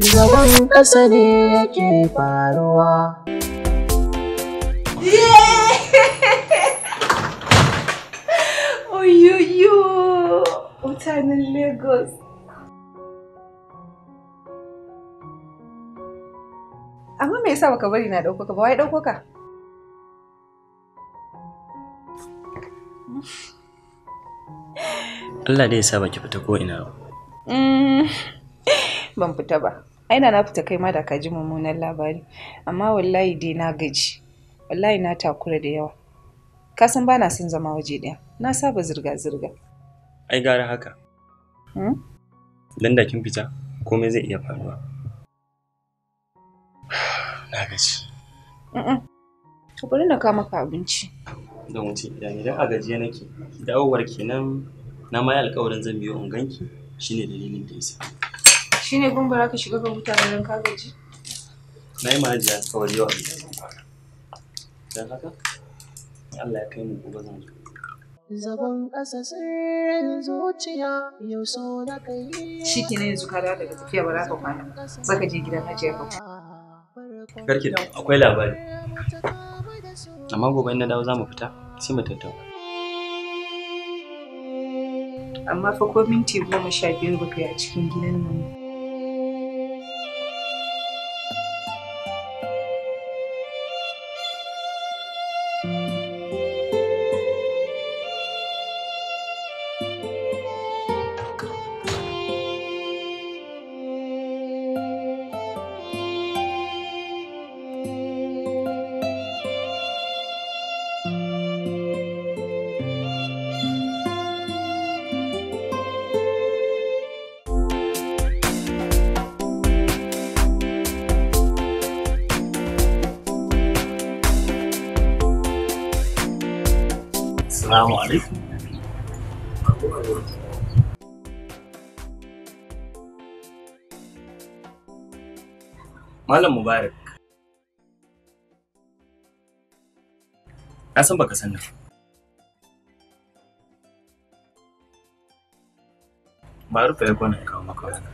Zagon ƙasa ne yake faruwa. Oyoyo! Mutanen Lagos. Amma me yasa baka bari na ɗauko ka ba? Wai ɗauko ka? Allah dai ya sa baki fita ko ina ba. Mm, Ban fita ba. Aina na fita kai ma da ka ji mummunan labari. Amma wallahi dai na gaji. Wallahi na takura da yawa. Ka san ba na son zama waje ɗaya. Na saba zirga-zirga. Ai gara haka. Hmm? Dan da kin fita komai zai iya faruwa. Na gaji. Mm-mm. To bari na kawo maka abinci. Don wuce idan idan a gajiye nake dawowar kenan na ma yi alƙawarin zan biyo in ganki shine dalilin da yasa. Shi ne gun bara ka shiga ka huta da ka gaji? Na yi mahajiya alƙawari yau a gida zan fara. Don haka Allah ya kai mu gobe zan zo. Zagon ƙasa sirrin zuciya yau so na kai. Shi ke yanzu ka dawo daga tafiya ba za ka kwana ba. Za ka je gidan hajiya ka kwana. Karki da akwai labari. Amma gobe in na dawo za mu fita sai mu tattauna. Amma fa ko minti goma sha biyar ba kai a cikin gidan nan. ba. Assalamu alaikum. Malam Mubarak. Na san baka san nan. Maruf ya kwana kawo maka wani.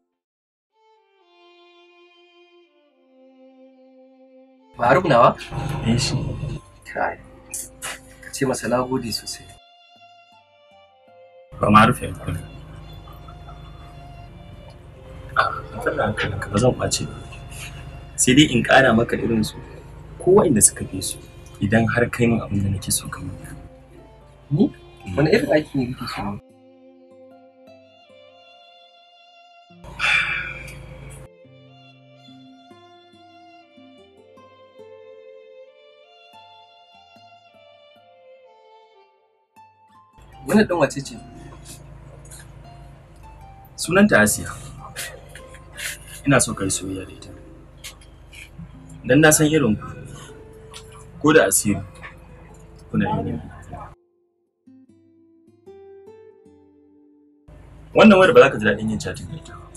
Faruk nawa? Eh shi. Kai. Ka ce masa na gode sosai. Ba Maruf ya kwana. Ah, kada hankalinka ba zan ɓace ba. Sai dai in ƙara maka irin su ko waɗanda suka fi su idan har kai min abin da nake so ka min. Ni? Wani irin aiki ne kake so? ne? Wannan ɗan wace ce? Sunanta Asiya. Ina so ka yi soyayya da ita. Dan na san irin ku. Ko da asiri. Kuna yin yin. Wannan wayar ba za ka ji daɗin yin chatting da ita ba.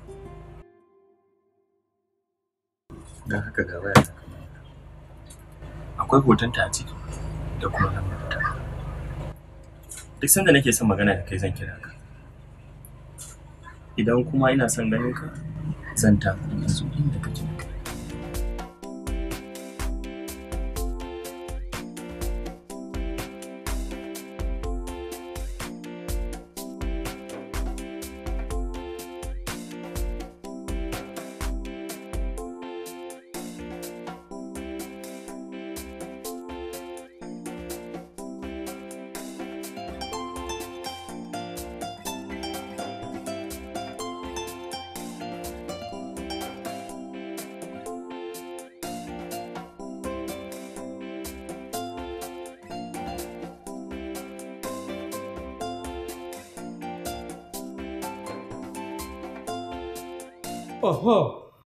Don haka ga waya ta kamar haka. Akwai hotonta a ciki da kuma lambar ta. Duk sanda nake son magana da kai zan kira ka. idan kuma ina son ganin ka zan tafi in zo inda kake Oho.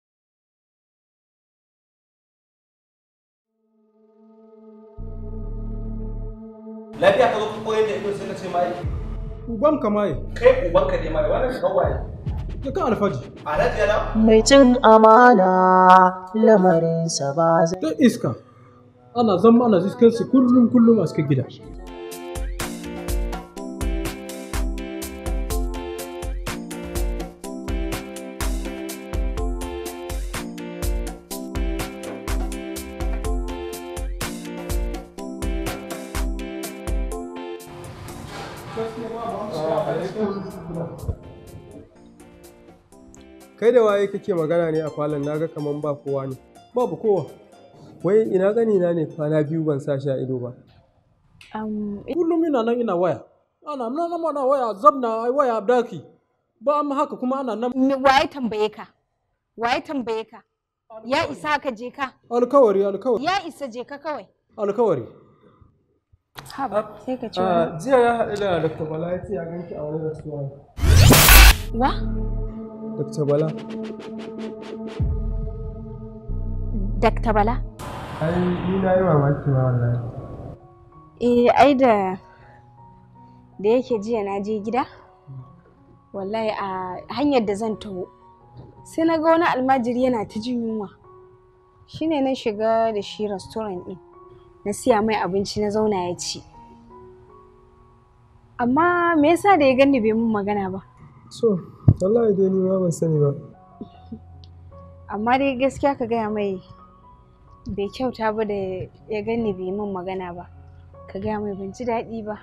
Lafiya ka zo ka koyar da ido sai ka ce mai Uban kamaye, kai ubanka ne mai wannan kawai. ya kan alfaji. Alhaji yana Mai cin amana lamarinsa ba zai. Ta iska. Ana zama ana iskan su kullum kullum a cikin gida. Kai da waye kake magana ne a falon naga kaman ba kowa ne. Babu kowa. Wai ina gani na ne kwana biyu ban sa shi a ido ba. Kullum ina nan ina waya. Ana nan ana waya zabna ai waya daki. Ba amma haka kuma ana nan Waye tambaye ka? Waye tambaye ka? Ya isa ka je ka? alkawari alkawari Ya isa je ka kawai. alkawari. Haba sai ka ce Ah, jiya ya haɗu da Dr. Bala ya ce ya ganki a wani restaurant. wa? Dr. Bala. Dakta Bala? Ai ni na yi mamaki ma wallahi. Eh ai da da yake jiya na je gida wallahi a hanyar da zan taho sai na ga wani almajiri yana ta jin yunwa shine na shiga da shi restaurant ɗin na siya mai abinci na zauna ya ci amma me yasa da ya gani bai mun magana ba So, wallahi dai ni ma ban sani ba. amma dai gaskiya ka gaya mai bai kyauta ba da ya gani bai mun magana ba ka gaya mai ban ji daɗi ba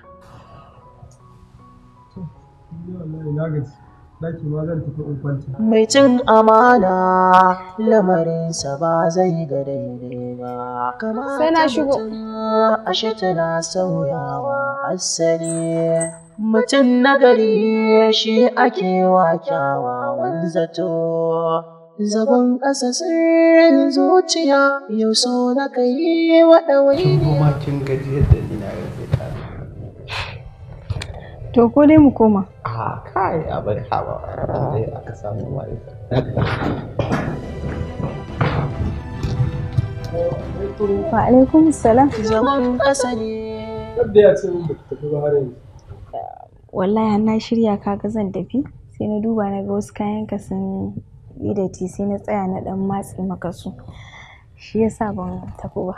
Ni wallahi na gaji. Daki ma zan tafi in kwanta. Mai cin amana lamarinsa ba zai ga daidai ba. Kamata Sai na shigo. mutum Ashe tana sauyawa asali. Mutum nagari shi ake wa kyawawan zato. Zagon ƙasa sirrin zuciya yau so na kai wa ɗawainiya. kuma kin gaji yadda ni na gaji ta to ko dai mu koma a kai a bari ha ba dai aka samu wani wa alaikum salam Zagon ƙasa ne. Yadda ya ce min ba ki tafi ba har yanzu. wallahi har na shirya kaga zan tafi sai na duba na ga wasu kayan ka sun yi datti sai na tsaya na dan matse maka su shi yasa ban tafi ba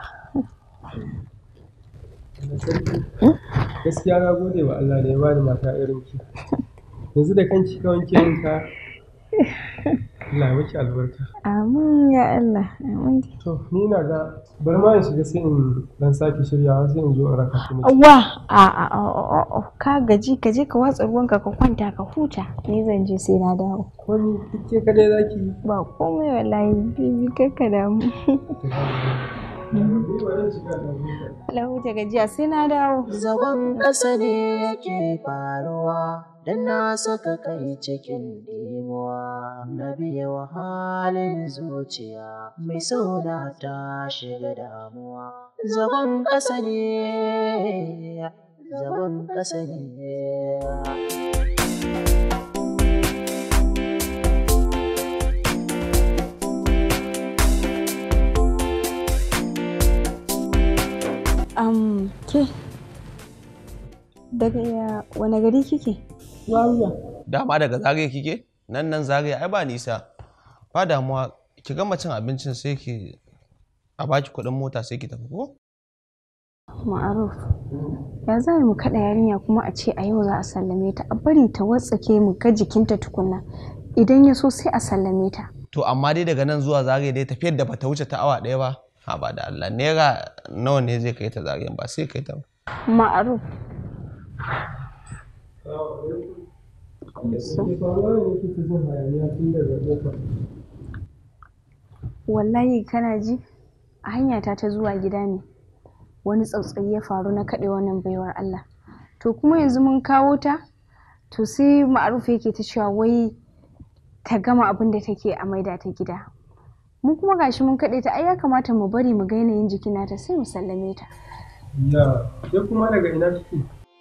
Gaskiya na gode wa Allah da ya bani mata irin ki. Yanzu da kanki ka wanke min ka. Allah ya miki albarka. amin ya Allah amin To, ni na ga bari ma in shiga sai in dan sake shiryawa sai in zo in raka ki miki. wa a a a a a ka gaji ka je ka watsa ruwanka ka kwanta ka huta ni zan je sai na dawo Ko ni duk ke kadai zaki yi? ba komai wallahi bibi kakka damu Ni bari in shiga da huta. la huta gajiya sai na dawo Zagon ƙasa ne yake faruwa don na saka kai cikin dimuwa na biya wa halin zuciya mai sauna ta shiga damuwa. Zagon ƙasa ne, zagon ƙasa ne. um ke daga ya wani gari kike dama daga zagaye kike nan nan zagaye ai ba nisa ba damuwa ki gama cin abincin sai ki a baki kuɗin mota sai ki tafi ko Ma'aruf, ya za mu kaɗa yarinya kuma a ce a yau za a sallame ta, a bari ta watsake mu ga jikinta tukunna. Idan ya so sai a sallame ta. to amma dai daga nan zuwa zagaye dai tafiyar da bata wuce ta awa ɗaya ba ha ba da Allah naira nawa ne zai kai ta zagayen ba sai kai ta ba Ma'aruf, Ke faruwa ne kike jin hayaniya tun daga ƙofa. wallahi kana ji? A hanyata ta zuwa gida ne. Wani tsautsayi ya faru na kaɗe wannan baiwar Allah. To kuma yanzu mun kawo ta? To sai Ma'aruf yake ta cewa wai ta gama abin da take a maida ta gida. Mu kuma gashi mun kaɗe ta, ai ya kamata mu bari mu ga yanayin jikin nata sai mu sallame ta. Ya, ke kuma daga ina kike?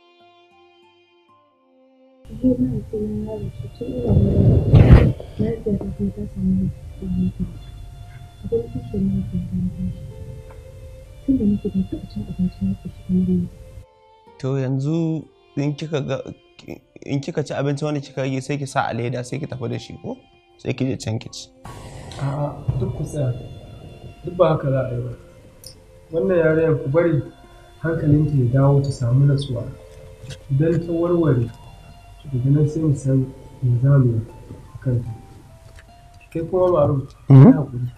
to yanzu in kika ga in kika ci abinci wanda kika rage sai ki sa a leda sai ki tafi da shi ko sai ki je can ki ci A'a, duk ku tsaya. Duk ba haka za a yi ba. Wannan yarinyar ku bari hankalinta ya dawo ta samu natsuwa. Idan ta warware, daga nan sai mu san me za mu yi a kanta. Kai kuma maru, ya haƙuri.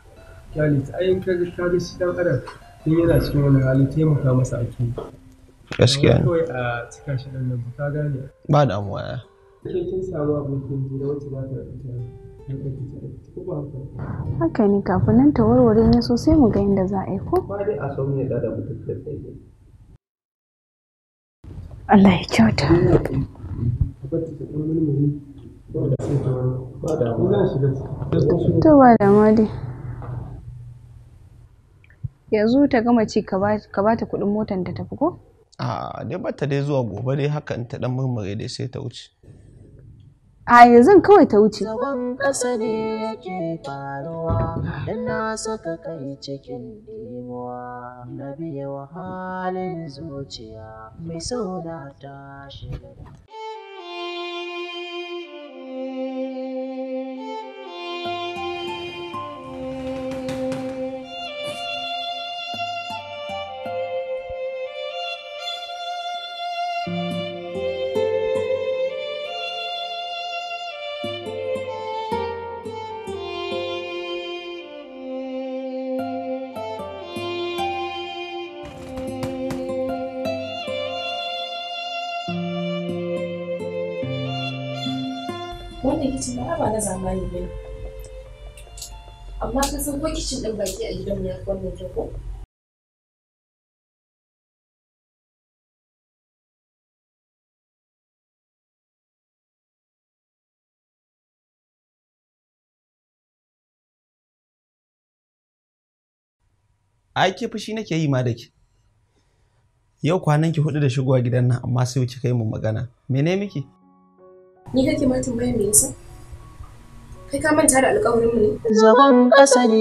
Kyale ta ayin ka ga ka ga shi ɗan adam in yana cikin wani hali taimaka masa ake yi. Gaskiya ne. kawai a cika shi ɗan nan ba ka gane ba damuwa ya ke kin samu abokin hira wacce za ta ita yan ɗauki ta ɗauki ko ba haka haka ne kafin nan ta warware ne so sai mu ga yadda za a yi ko ba dai a son ya da mutum da tsaye Allah ya kyauta ka bar ta ta ɗan mulmuli saboda sai ta wani ba da mu zan shiga ciki to ba da ma dai yanzu ta gama ci ka ba ka ba ta kuɗin motar ta tafi ko a dai bata dai zuwa gobe dai haka in ta dan murmure dai sai ta wuce a yanzu kawai ta wuce Zagon ƙasa ne yake faruwa don na saka kai cikin dimuwa na biye wa halin zuciya mai sauna ta shiga. wannan kicin na ba na zamani ba ne amma ka san ko kicin ɗin baki a gidanmu ya fi wannan kyau ko ai ke fushi nake yi ma da ke yau kwanan ki hudu da shigowa gidan nan amma sai kika yi mu magana mene miki ni kake ma tambaya me yasa kai ka manta da alƙawarin mu ne Zagon ƙasa ne,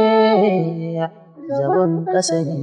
zagon ƙasa ne.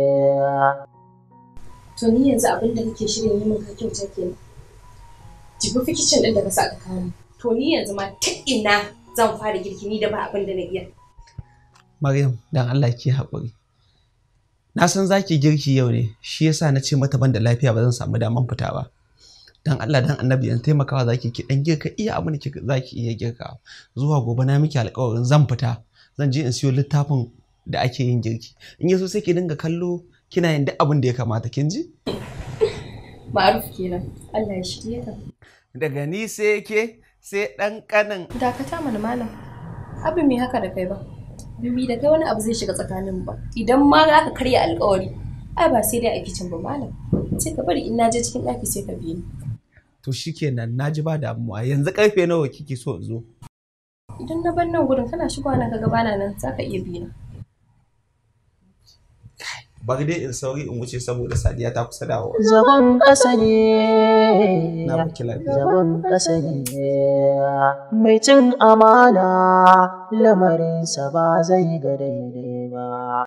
to ni yanzu abin da kake shirin yi min ka kyauta kenan jibi fi kicin ɗin da ka sa ka kawo min. to ni yanzu ma ta ina zan fara girki ni da ba abin da na iya Maryam dan Allah ki haƙuri na san zaki girki yau ne shi yasa na ce mata ban da lafiya ba zan samu daman fita ba dan Allah dan annabi yan taimakawa zaki ki dan girka iya abin da ki zaki iya girka zuwa gobe na miki alƙawarin zan fita zan je in siyo littafin da ake yin girki in yaso sai ki dinga kallo kina yin duk abin da ya kamata kin ji ma'aruf kenan Allah ya shirye ka daga ni sai ke sai dan kanin dakata mana malam abin me haka da kai ba bibi da kai wani abu zai shiga tsakanin ba idan ma za ka karya alkawari ai ba sai dai a kicin ba malam sai ka bari in na je cikin ɗaki sai ka biye ni to shikenan naji ba damuwa yanzu karfe nawa kike so in zo idan na bar nan gudun kana shigowa nan kaga bana nan za ka iya bi na bari dai in sauri in wuce saboda sadiya ta kusa dawowa Zagon ƙasa ne, na baki lafiya zagon ƙasa ne. Mai cin amana lamarinsa ba zai ga daidai ba.